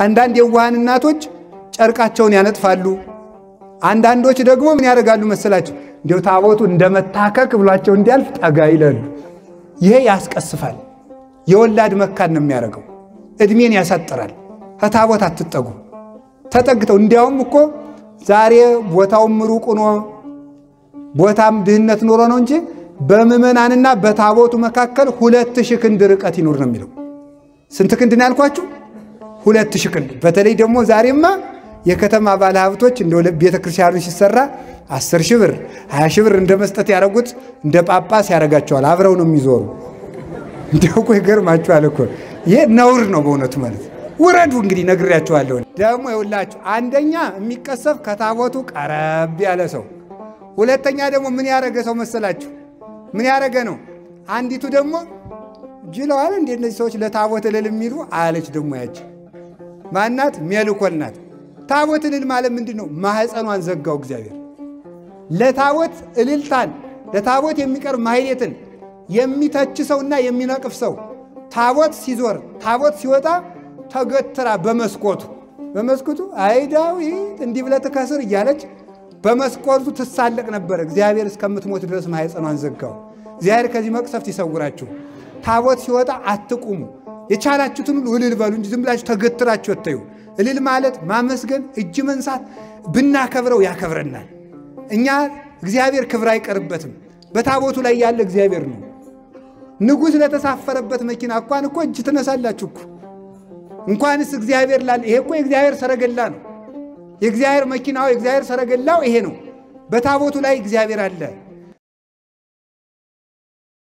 አንዳንድ የዋሃን እናቶች ጨርቃቸውን ያነጥፋሉ። አንዳንዶች ደግሞ ምን ያደርጋሉ መሰላቸው? እንዲው ታቦቱ እንደ መታከክ ብሏቸው እንዲያልፍ ጠጋ ይላሉ። ይሄ ያስቀስፋል። የወላድ መካን ነው የሚያደርገው። ዕድሜን ያሳጥራል። ከታቦት አትጠጉ። ተጠግተው እንዲያውም እኮ ዛሬ ቦታውም ሩቅ ሆኖ ቦታም ድህነት ኖሮ ነው እንጂ በምዕመናንና በታቦቱ መካከል ሁለት ሺህ ክንድ ርቀት ይኖር ነው የሚለው። ስንት ክንድ ነው ያልኳችሁ? ሁለት ሺህ ክንድ። በተለይ ደግሞ ዛሬማ የከተማ ባለሀብቶች እንደ ቤተ ክርስቲያኑ ሲሰራ አስር ሺህ ብር ሀያ ሺህ ብር እንደ መስጠት ያደረጉት እንደ ጳጳስ ያደርጋቸዋል። አብረው ነው የሚዞሩ። እንዲያው እኮ ይገርማችኋል እኮ ይሄ ነውር ነው በእውነቱ ማለት ውረዱ። እንግዲህ ነግሬያችኋለሁ። ደግሞ ይኸውላችሁ አንደኛ የሚቀሰፍ ከታቦቱ ቀረብ ያለ ሰው፣ ሁለተኛ ደግሞ ምን ያደረገ ሰው መሰላችሁ? ምን ያደረገ ነው? አንዲቱ ደግሞ ጅለዋል እንዴ እነዚህ ሰዎች ለታቦት እልል የሚሉ አለች። ደግሞ ያች ማናት? ሜልኮል ናት። ታቦት እልል ማለት ምንድን ነው? ማህፀኗን ዘጋው እግዚአብሔር። ለታቦት እልልታን ለታቦት የሚቀርብ ማህሌትን የሚተች ሰውና የሚነቅፍ ሰው ታቦት ሲዞር ታቦት ሲወጣ ተገትራ በመስኮቱ በመስኮቱ አይ ዳዊት እንዲህ ብለህ ትከስር እያለች በመስኮቱ ትሳለቅ ነበር። እግዚአብሔር እስከምትሞት ድረስ ማህፀኗን ዘጋው። እግዚአብሔር ከዚህ መቅሰፍት ይሰውራችሁ። ታቦት ሲወጣ አትቁሙ። የቻላችሁትን ሁሉ እልል በሉ እንጂ ዝም ብላችሁ ተገትራችሁ አትዩ። እልል ማለት ማመስገን፣ እጅ መንሳት፣ ብናከብረው ያከብረናል። እኛ እግዚአብሔር ክብር አይቀርበትም። በታቦቱ ላይ ያለ እግዚአብሔር ነው። ንጉሥ ለተሳፈረበት መኪና እንኳን እኮ እጅ ትነሳላችሁ እኮ እንኳንስ እግዚአብሔር ላለ ይሄ እኮ የእግዚአብሔር ሰረገላ ነው። የእግዚአብሔር መኪናው የእግዚአብሔር ሰረገላው ይሄ ነው። በታቦቱ ላይ እግዚአብሔር አለ።